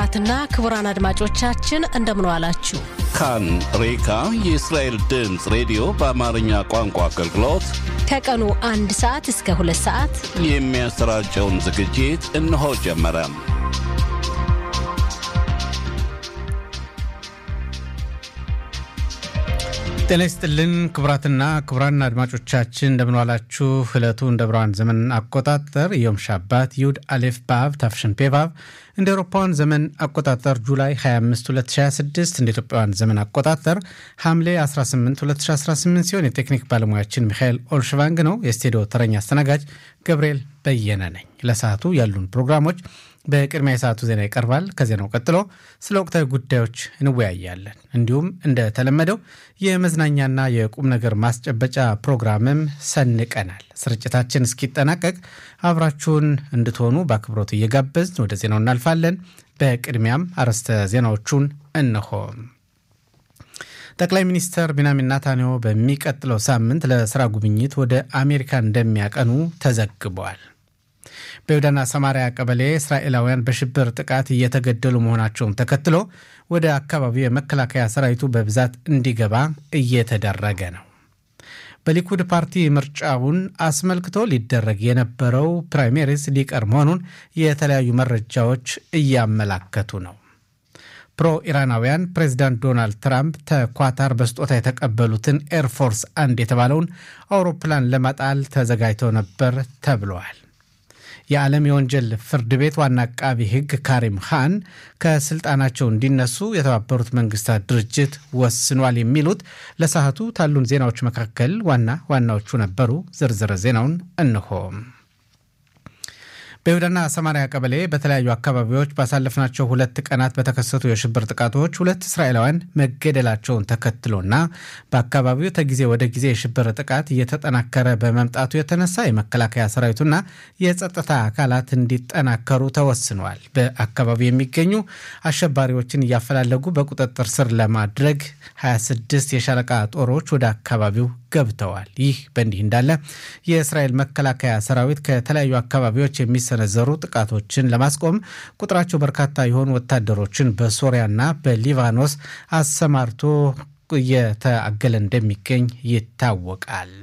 ክቡራትና ክቡራን አድማጮቻችን እንደምን ዋላችሁ። ካን ሬካ የእስራኤል ድምፅ ሬዲዮ በአማርኛ ቋንቋ አገልግሎት ከቀኑ አንድ ሰዓት እስከ ሁለት ሰዓት የሚያሰራጨውን ዝግጅት እነሆ ጀመረ። ጤና ይስጥልን ክቡራትና ክቡራን አድማጮቻችን እንደምንዋላችሁ። ዕለቱ እንደ ብርሃን ዘመን አቆጣጠር ዮም ሻባት ይሁድ አሌፍ በአብ ታፍሽን ፔቫብ እንደ አውሮፓውያን ዘመን አቆጣጠር ጁላይ 25 2026 እንደ ኢትዮጵያውያን ዘመን አቆጣጠር ሐምሌ 18 2018 ሲሆን የቴክኒክ ባለሙያችን ሚካኤል ኦልሽቫንግ ነው። የስቱዲዮ ተረኛ አስተናጋጅ ገብርኤል በየነ ነኝ። ለሰዓቱ ያሉን ፕሮግራሞች በቅድሚያ የሰዓቱ ዜና ይቀርባል። ከዜናው ቀጥሎ ስለ ወቅታዊ ጉዳዮች እንወያያለን። እንዲሁም እንደተለመደው የመዝናኛና የቁም ነገር ማስጨበጫ ፕሮግራምም ሰንቀናል። ስርጭታችን እስኪጠናቀቅ አብራችሁን እንድትሆኑ በአክብሮት እየጋበዝን ወደ ዜናው እናልፋለን። በቅድሚያም አርዕስተ ዜናዎቹን እነሆ። ጠቅላይ ሚኒስትር ቢንያሚን ኔታንያሁ በሚቀጥለው ሳምንት ለስራ ጉብኝት ወደ አሜሪካ እንደሚያቀኑ ተዘግቧል። በይሁዳና ሰማሪያ ቀበሌ እስራኤላውያን በሽብር ጥቃት እየተገደሉ መሆናቸውን ተከትሎ ወደ አካባቢው የመከላከያ ሰራዊቱ በብዛት እንዲገባ እየተደረገ ነው። በሊኩድ ፓርቲ ምርጫውን አስመልክቶ ሊደረግ የነበረው ፕራይሜሪስ ሊቀር መሆኑን የተለያዩ መረጃዎች እያመላከቱ ነው። ፕሮ ኢራናውያን ፕሬዚዳንት ዶናልድ ትራምፕ ተኳታር በስጦታ የተቀበሉትን ኤርፎርስ አንድ የተባለውን አውሮፕላን ለማጣል ተዘጋጅተው ነበር ተብለዋል። የዓለም የወንጀል ፍርድ ቤት ዋና አቃቢ ሕግ ካሪም ካን ከስልጣናቸው እንዲነሱ የተባበሩት መንግስታት ድርጅት ወስኗል። የሚሉት ለሰዓቱ ካሉን ዜናዎች መካከል ዋና ዋናዎቹ ነበሩ። ዝርዝር ዜናውን እንሆ። በይሁዳና ሰማሪያ ቀበሌ በተለያዩ አካባቢዎች ባሳለፍናቸው ሁለት ቀናት በተከሰቱ የሽብር ጥቃቶች ሁለት እስራኤላውያን መገደላቸውን ተከትሎና በአካባቢው ከጊዜ ወደ ጊዜ የሽብር ጥቃት እየተጠናከረ በመምጣቱ የተነሳ የመከላከያ ሰራዊቱና የጸጥታ አካላት እንዲጠናከሩ ተወስነዋል። በአካባቢው የሚገኙ አሸባሪዎችን እያፈላለጉ በቁጥጥር ስር ለማድረግ 26 የሻለቃ ጦሮች ወደ አካባቢው ገብተዋል። ይህ በእንዲህ እንዳለ የእስራኤል መከላከያ ሰራዊት ከተለያዩ አካባቢዎች የሚሰነዘሩ ጥቃቶችን ለማስቆም ቁጥራቸው በርካታ የሆኑ ወታደሮችን በሶሪያና በሊባኖስ አሰማርቶ እየተአገለ እንደሚገኝ ይታወቃል።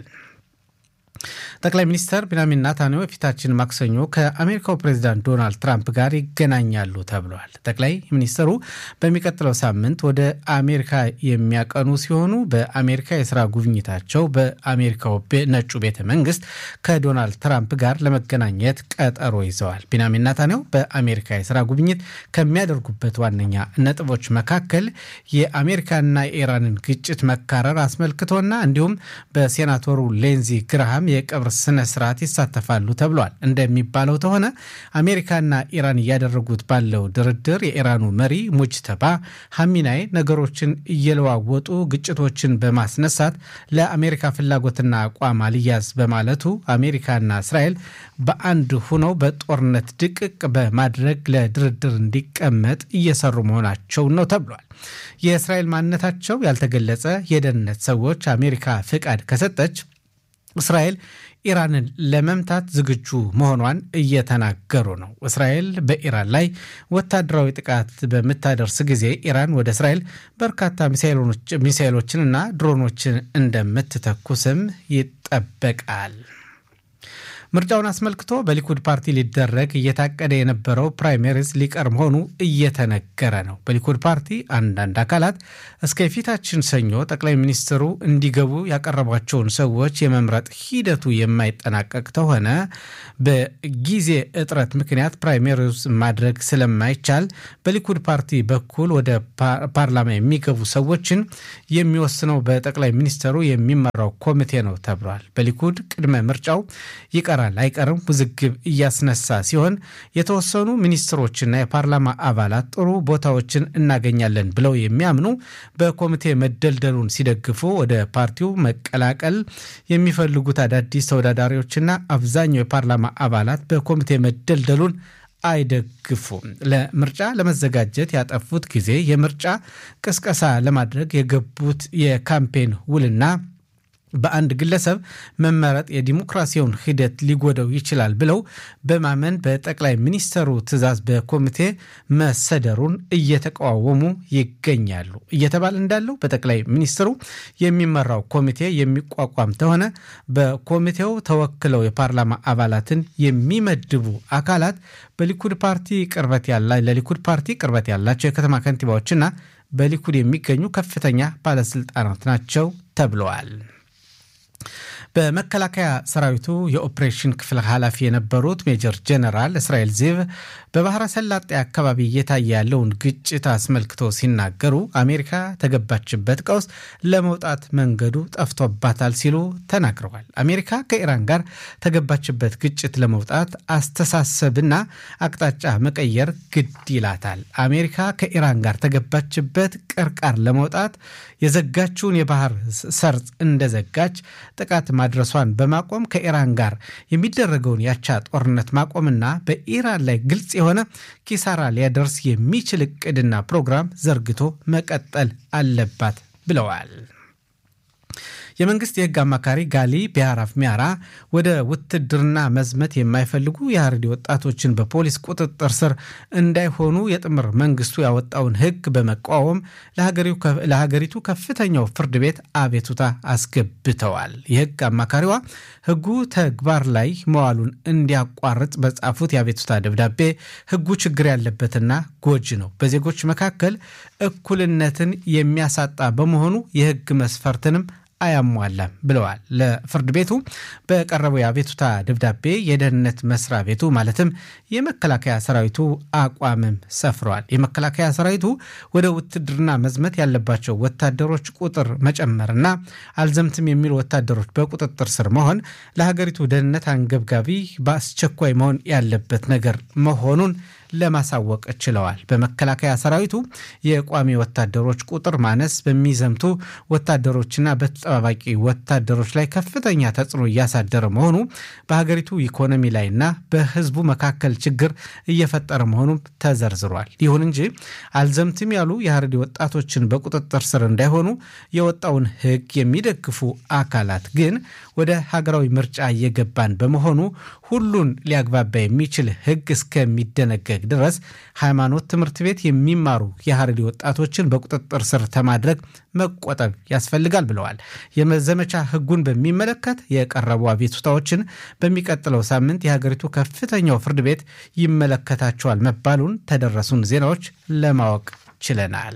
ጠቅላይ ሚኒስትር ቢንያሚን ኔታንያሁ የፊታችን ማክሰኞ ከአሜሪካው ፕሬዚዳንት ዶናልድ ትራምፕ ጋር ይገናኛሉ ተብለዋል። ጠቅላይ ሚኒስትሩ በሚቀጥለው ሳምንት ወደ አሜሪካ የሚያቀኑ ሲሆኑ በአሜሪካ የስራ ጉብኝታቸው በአሜሪካው ነጩ ቤተ መንግስት ከዶናልድ ትራምፕ ጋር ለመገናኘት ቀጠሮ ይዘዋል። ቢንያሚን ኔታንያሁ በአሜሪካ የስራ ጉብኝት ከሚያደርጉበት ዋነኛ ነጥቦች መካከል የአሜሪካና የኢራንን ግጭት መካረር አስመልክቶና እንዲሁም በሴናተሩ ሌንዚ ግራሃም የቀብር ስነ ስርዓት ይሳተፋሉ ተብሏል። እንደሚባለው ተሆነ አሜሪካና ኢራን እያደረጉት ባለው ድርድር የኢራኑ መሪ ሙጅተባ ሐሚናይ ነገሮችን እየለዋወጡ ግጭቶችን በማስነሳት ለአሜሪካ ፍላጎትና አቋም አልያዝ በማለቱ አሜሪካና እስራኤል በአንድ ሁነው በጦርነት ድቅቅ በማድረግ ለድርድር እንዲቀመጥ እየሰሩ መሆናቸው ነው ተብሏል። የእስራኤል ማንነታቸው ያልተገለጸ የደህንነት ሰዎች አሜሪካ ፍቃድ ከሰጠች እስራኤል ኢራንን ለመምታት ዝግጁ መሆኗን እየተናገሩ ነው። እስራኤል በኢራን ላይ ወታደራዊ ጥቃት በምታደርስ ጊዜ ኢራን ወደ እስራኤል በርካታ ሚሳይሎችንና ድሮኖችን እንደምትተኩስም ይጠበቃል። ምርጫውን አስመልክቶ በሊኩድ ፓርቲ ሊደረግ እየታቀደ የነበረው ፕራይሜሪስ ሊቀር መሆኑ እየተነገረ ነው። በሊኩድ ፓርቲ አንዳንድ አካላት እስከ የፊታችን ሰኞ ጠቅላይ ሚኒስትሩ እንዲገቡ ያቀረቧቸውን ሰዎች የመምረጥ ሂደቱ የማይጠናቀቅ ከሆነ በጊዜ እጥረት ምክንያት ፕራይሜሪስ ማድረግ ስለማይቻል በሊኩድ ፓርቲ በኩል ወደ ፓርላማ የሚገቡ ሰዎችን የሚወስነው በጠቅላይ ሚኒስትሩ የሚመራው ኮሚቴ ነው ተብሏል። በሊኩድ ቅድመ ምርጫው ይቀራል አይቀርም ውዝግብ እያስነሳ ሲሆን የተወሰኑ ሚኒስትሮችና የፓርላማ አባላት ጥሩ ቦታዎችን እናገኛለን ብለው የሚያምኑ በኮሚቴ መደልደሉን ሲደግፉ ወደ ፓርቲው መቀላቀል የሚፈልጉት አዳዲስ ተወዳዳሪዎችና አብዛኛው የፓርላማ አባላት በኮሚቴ መደልደሉን አይደግፉም። ለምርጫ ለመዘጋጀት ያጠፉት ጊዜ የምርጫ ቅስቀሳ ለማድረግ የገቡት የካምፔን ውልና በአንድ ግለሰብ መመረጥ የዲሞክራሲውን ሂደት ሊጎደው ይችላል ብለው በማመን በጠቅላይ ሚኒስተሩ ትዕዛዝ በኮሚቴ መሰደሩን እየተቃወሙ ይገኛሉ እየተባለ እንዳለው በጠቅላይ ሚኒስትሩ የሚመራው ኮሚቴ የሚቋቋም ተሆነ በኮሚቴው ተወክለው የፓርላማ አባላትን የሚመድቡ አካላት በሊኩድ ፓርቲ ቅርበት ያላ ለሊኩድ ፓርቲ ቅርበት ያላቸው የከተማ ከንቲባዎችና በሊኩድ የሚገኙ ከፍተኛ ባለስልጣናት ናቸው ተብለዋል። በመከላከያ ሰራዊቱ የኦፕሬሽን ክፍል ኃላፊ የነበሩት ሜጀር ጀነራል እስራኤል ዚቭ በባህረ ሰላጤ አካባቢ እየታየ ያለውን ግጭት አስመልክቶ ሲናገሩ አሜሪካ ተገባችበት ቀውስ ለመውጣት መንገዱ ጠፍቶባታል ሲሉ ተናግረዋል። አሜሪካ ከኢራን ጋር ተገባችበት ግጭት ለመውጣት አስተሳሰብና አቅጣጫ መቀየር ግድ ይላታል። አሜሪካ ከኢራን ጋር ተገባችበት ቅርቃር ለመውጣት የዘጋችውን የባህር ሰርጥ እንደዘጋች ጥቃት ማድረሷን በማቆም ከኢራን ጋር የሚደረገውን ያቻ ጦርነት ማቆምና በኢራን ላይ ግልጽ የሆነ ኪሳራ ሊያደርስ የሚችል እቅድና ፕሮግራም ዘርግቶ መቀጠል አለባት ብለዋል። የመንግስት የህግ አማካሪ ጋሊ ቢያራፍ ሚያራ ወደ ውትድርና መዝመት የማይፈልጉ የሀረሪ ወጣቶችን በፖሊስ ቁጥጥር ስር እንዳይሆኑ የጥምር መንግስቱ ያወጣውን ህግ በመቃወም ለሀገሪቱ ከፍተኛው ፍርድ ቤት አቤቱታ አስገብተዋል። የህግ አማካሪዋ ህጉ ተግባር ላይ መዋሉን እንዲያቋርጥ በጻፉት የአቤቱታ ደብዳቤ ህጉ ችግር ያለበትና ጎጂ ነው፣ በዜጎች መካከል እኩልነትን የሚያሳጣ በመሆኑ የህግ መስፈርትንም አያሟላም ብለዋል። ለፍርድ ቤቱ በቀረበው የአቤቱታ ደብዳቤ የደህንነት መስሪያ ቤቱ ማለትም የመከላከያ ሰራዊቱ አቋምም ሰፍረዋል። የመከላከያ ሰራዊቱ ወደ ውትድርና መዝመት ያለባቸው ወታደሮች ቁጥር መጨመርና አልዘምትም የሚሉ ወታደሮች በቁጥጥር ስር መሆን ለሀገሪቱ ደህንነት አንገብጋቢ በአስቸኳይ መሆን ያለበት ነገር መሆኑን ለማሳወቅ ችለዋል። በመከላከያ ሰራዊቱ የቋሚ ወታደሮች ቁጥር ማነስ በሚዘምቱ ወታደሮችና በተጠባባቂ ወታደሮች ላይ ከፍተኛ ተጽዕኖ እያሳደረ መሆኑ በሀገሪቱ ኢኮኖሚ ላይና በሕዝቡ መካከል ችግር እየፈጠረ መሆኑም ተዘርዝሯል። ይሁን እንጂ አልዘምትም ያሉ የሀረሪ ወጣቶችን በቁጥጥር ስር እንዳይሆኑ የወጣውን ሕግ የሚደግፉ አካላት ግን ወደ ሀገራዊ ምርጫ እየገባን በመሆኑ ሁሉን ሊያግባባ የሚችል ሕግ እስከሚደነገግ ድረስ ሃይማኖት ትምህርት ቤት የሚማሩ የሀረሪ ወጣቶችን በቁጥጥር ስር ከማድረግ መቆጠብ ያስፈልጋል ብለዋል። የመዘመቻ ሕጉን በሚመለከት የቀረቡ አቤቱታዎችን በሚቀጥለው ሳምንት የሀገሪቱ ከፍተኛው ፍርድ ቤት ይመለከታቸዋል መባሉን ተደረሱን ዜናዎች ለማወቅ ችለናል።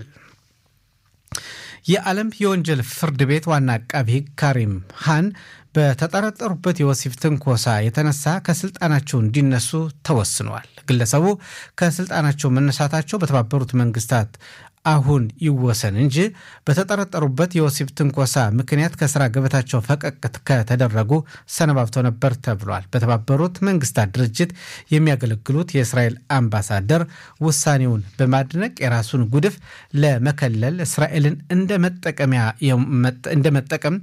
የዓለም የወንጀል ፍርድ ቤት ዋና አቃቢ ሕግ ካሪም ሃን በተጠረጠሩበት የወሲብ ትንኮሳ የተነሳ ከስልጣናቸው እንዲነሱ ተወስኗል። ግለሰቡ ከስልጣናቸው መነሳታቸው በተባበሩት መንግስታት አሁን ይወሰን እንጂ በተጠረጠሩበት የወሲብ ትንኮሳ ምክንያት ከስራ ገበታቸው ፈቀቅ ከተደረጉ ሰነባብተው ነበር ተብሏል። በተባበሩት መንግስታት ድርጅት የሚያገለግሉት የእስራኤል አምባሳደር ውሳኔውን በማድነቅ የራሱን ጉድፍ ለመከለል እስራኤልን እንደ መጠቀም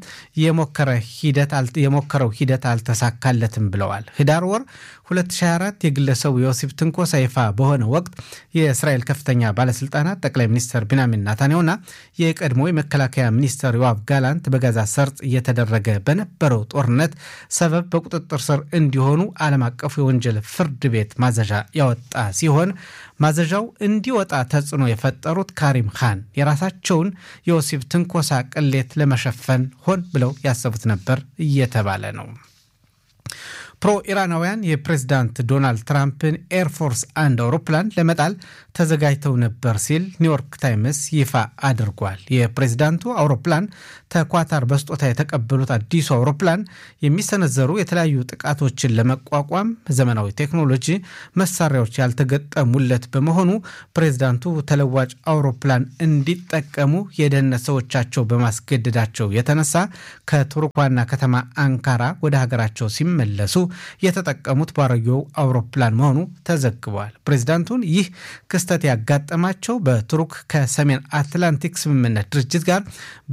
የሞከረው ሂደት አልተሳካለትም ብለዋል። ህዳር ወር 2024 የግለሰቡ የወሲብ ትንኮሳ ይፋ በሆነ ወቅት የእስራኤል ከፍተኛ ባለስልጣናት ጠቅላይ ሚኒስትር ቢንያሚን ናታንያሁና የቀድሞ የመከላከያ ሚኒስትር ዮአቭ ጋላንት በጋዛ ሰርጥ እየተደረገ በነበረው ጦርነት ሰበብ በቁጥጥር ስር እንዲሆኑ ዓለም አቀፉ የወንጀል ፍርድ ቤት ማዘዣ ያወጣ ሲሆን ማዘዣው እንዲወጣ ተጽዕኖ የፈጠሩት ካሪም ካን የራሳቸውን የወሲብ ትንኮሳ ቅሌት ለመሸፈን ሆን ብለው ያሰቡት ነበር እየተባለ ነው። ፕሮ ኢራናውያን የፕሬዝዳንት ዶናልድ ትራምፕን ኤርፎርስ አንድ አውሮፕላን ለመጣል ተዘጋጅተው ነበር ሲል ኒውዮርክ ታይምስ ይፋ አድርጓል። የፕሬዝዳንቱ አውሮፕላን ተኳታር በስጦታ የተቀበሉት አዲሱ አውሮፕላን የሚሰነዘሩ የተለያዩ ጥቃቶችን ለመቋቋም ዘመናዊ ቴክኖሎጂ መሳሪያዎች ያልተገጠሙለት በመሆኑ ፕሬዝዳንቱ ተለዋጭ አውሮፕላን እንዲጠቀሙ የደህንነት ሰዎቻቸው በማስገደዳቸው የተነሳ ከቱርክ ዋና ከተማ አንካራ ወደ ሀገራቸው ሲመለሱ የተጠቀሙት ባሮጌው አውሮፕላን መሆኑ ተዘግቧል። ፕሬዚዳንቱን ይህ ክስተት ያጋጠማቸው በቱርክ ከሰሜን አትላንቲክ ስምምነት ድርጅት ጋር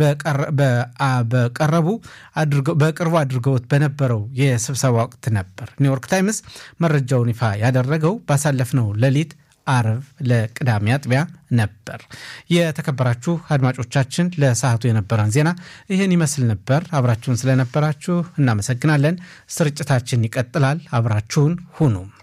በቀረቡ በቅርቡ አድርገውት በነበረው የስብሰባ ወቅት ነበር። ኒውዮርክ ታይምስ መረጃውን ይፋ ያደረገው ባሳለፍነው ሌሊት አርብ ለቅዳሜ አጥቢያ ነበር። የተከበራችሁ አድማጮቻችን ለሰዓቱ የነበረን ዜና ይህን ይመስል ነበር። አብራችሁን ስለነበራችሁ እናመሰግናለን። ስርጭታችን ይቀጥላል። አብራችሁን ሁኑ።